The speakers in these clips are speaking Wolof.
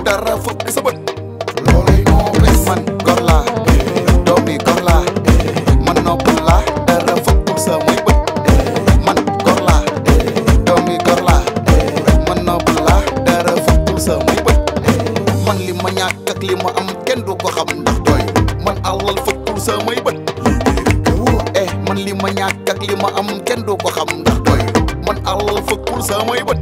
dara fëkk sa bët loolay noobes man gor laa doomi gor laa man nopp laa dara fëkkul samay bët man gor laa doomi gor laa man nopp laa dara fëkkul samay bët man li ma ñàkk ak li ma am kenn du ko xam ndax doy man alal fëkkul samay bët eh man li ma ñàkk ak li ma am kenn du ko xam ndax doy man alal fëkkul samay bët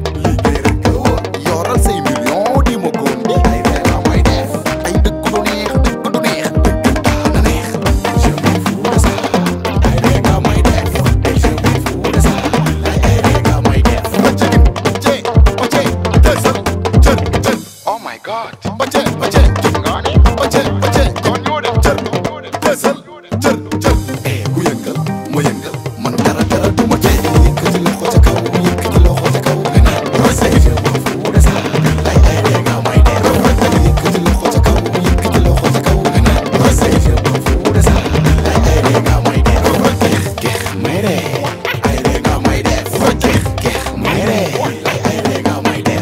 yoral say million di ma góom di ay reena may def ay dëkk du neex dëkk du neex dëkk daana neex je m'en fous de ça ay reena may def et je m'en fous de ça ay reena may def bacagin je bace desal jër jër oh my god bace bace jër nga ne bace bace kon ñoo def jër desal jër jër eh ku yëngal ma yëngal man dara dara du ma tee yëkkati loxo ca kaw yëkkati loxo ca kaw nga naan rosé je m'en fous de ça ay ay reena may def yëkkati loxo ca kaw yëkkati loxo ca kaw nga naan rosé je m'en fous de ça ay ay reena may def geex geex may ree ay reena may def geex geex may ree ay ay reena may def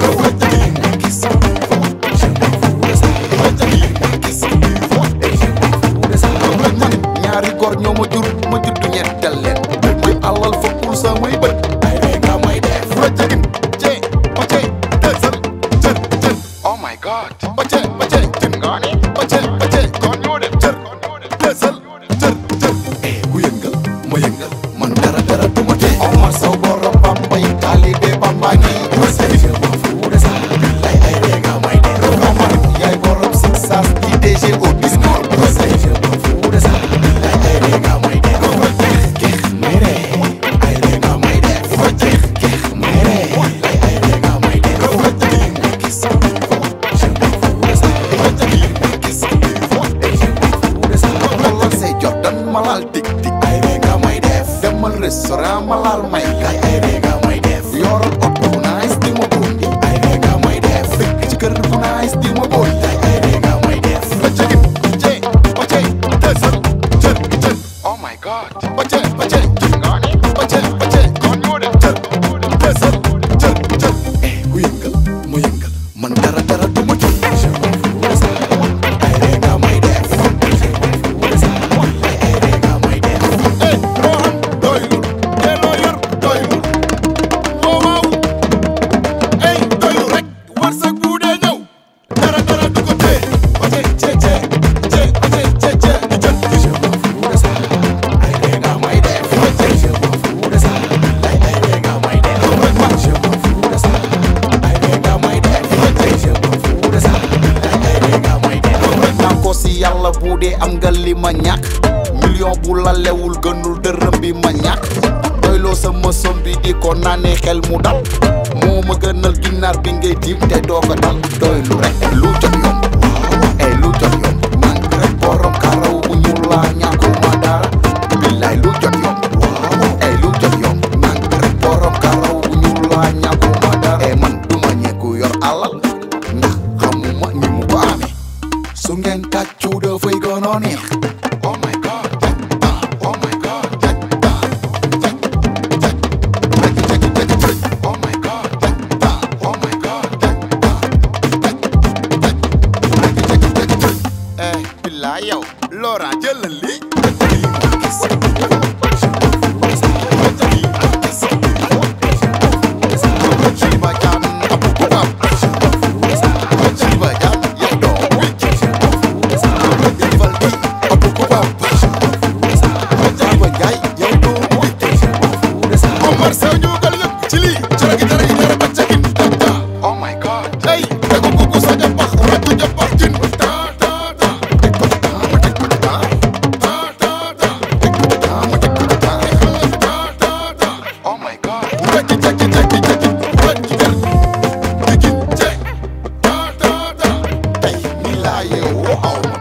gis je m'en fous de ça gis je m'en fous de ça man ñaari góor ñoo ma jur ma juddu ñettal leen muy alal fokkul samay bët ay reena may def rajagin je bace desal jër jër oh my god bace bace jën nga ne bace bace kon ñoo def jër desal jër jër eh ku yëngal ma yëngal man dara dara du ma tee Omar Sow borom Bambay taalibe Bamba ngi je m'en fous de ça ay ay reena may def Omar yaay borom succès di DG au Bisnor je m'en fous de ça ay ay reena may def geex may ree ay reena may def geex geex may ree ay ay reena may def gis je m'en fous de ça gis je m'en fous de ça malal say Jordan malal tik tik ay reena may def demal restaurant malal may ay ay reena may def yoral oto bu nice di ma bondi ay reena may def dëkk ci kër bu nice di ma bondi ay ay reena may def bacagin je bace desal jër jër oh my god bace bace jër nga ne bace bace kon ñoo def jër desal jër jër eh ku yëngal ma yëngal man dara dara du ma jóg je m'en fous de ça ay reena may def je m'en fous de ça ay ay reena may def eh loo am doyul te loo yor doyul waaw waaw ey doylu rek warsak bu dee ñëw dara dara du ko tee bace cee cee cee bace cee cee di jël je m'en fous de ça ay reena may def bace je m'en fous de ça ay ay reena may def man je m'en fous de ça ay reena may def bace je m'en fous de ça ay ay reena may def naan ko si yàlla bu dee am nga li ma ñàkk million bu la lewul gënul dërëm bi ma ñàkk doyloo sama som bi di ko naanee xel mu dal moo ma gënal ginnaar bi ngay tiim te doo ko dal doylu rek lu jot yomb waaw ay lu jot yomb man rek borom karaw bu ñuul laa ñàkkuma dara billaay lu jot yomb waaw ay lu jot yomb man rek borom karaw bu ñuul laa ñàkkuma dara e man duma ñeeku yor alal ndax xamuma ni mu ko amee su ngeen tàccu dafay gën a neex oh my god ah, oh my god ah, Oh my god, oh my god, eh billaay yow Laurent jëlal li Omar Sow ñuugal yëpp ci lii jaragi jaragi jara baccagin tata oh my god ay tego kuku sa jabax ratu jabax jin ta ta ta tek ko ta ma tek ko ta ta ta ta tek ko ta ma tek ko ta ta ta ta oh my god jaki jaki jaki jaki jaki jar digin je ta ta ta ay ni la ye wow